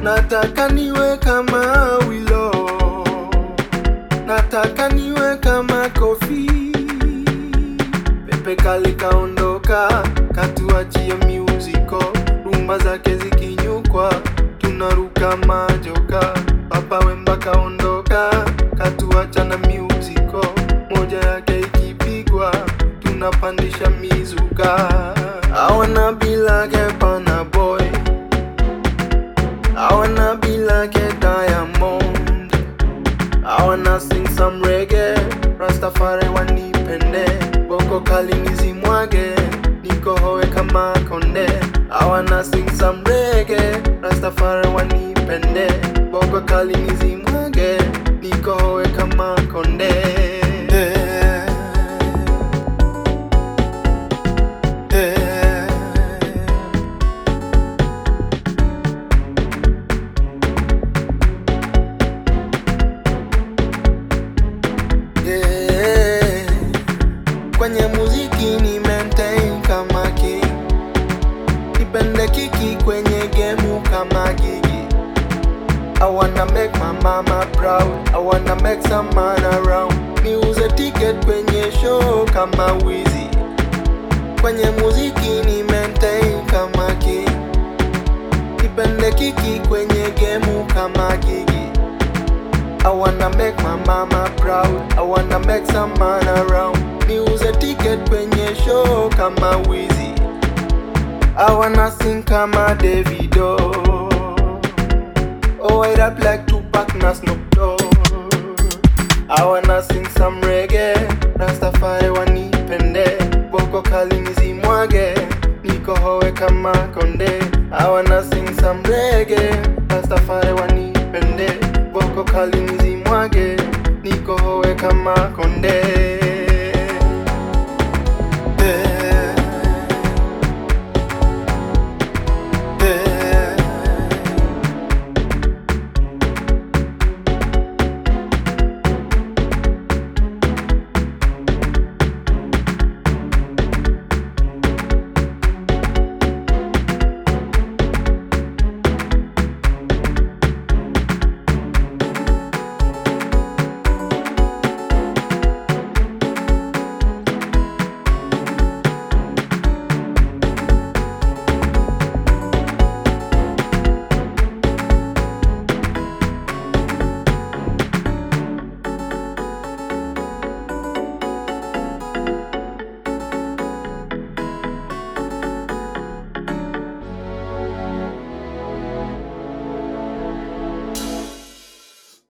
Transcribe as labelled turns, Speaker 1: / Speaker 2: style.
Speaker 1: nataka niwe kama Wilo, nataka niwe kama Kofi. Pepe Kale kaondoka, katuachia miuziko, rumba zake zikinyukwa, tunaruka majoka. Papa Wemba kaondoka, katuacha na miuziko, moja yake ikipigwa, tunapandisha mizuka. I wanna be like a Burna Boy, I wanna be like a Diamond. I wanna sing some reggae, Rastafari wanipende, boko kali nizimwage, niko hoe kama konde. I wanna sing some reggae, Rastafari wanipende, boko kali nizimwage, niko hoe kama konde. Eh, eh. Yeah. Kwenye muziki ni maintain kama king, nipende kiki kwenye gemu kama gigi. I wanna make my mama proud, I wanna make some man around. Niuze ticket kwenye show kama Wizzy. Kwenye muziki ni maintain kama king, nipende kiki kwenye gemu kama gigi. I wanna make my mama proud. I wanna make some man around. Niuze ticket kwenye show kama Wizzy. I wanna sing kama Davido. Oh, I rap like Tupac na Snoop Dogg. I wanna sing some reggae. Rastafari wanipende. Boko kali nizimwage. Niko hoe kama konde. I wanna sing some reggae. Rastafari wanipende. Boko kali nizimwage. Niko hoe kama konde.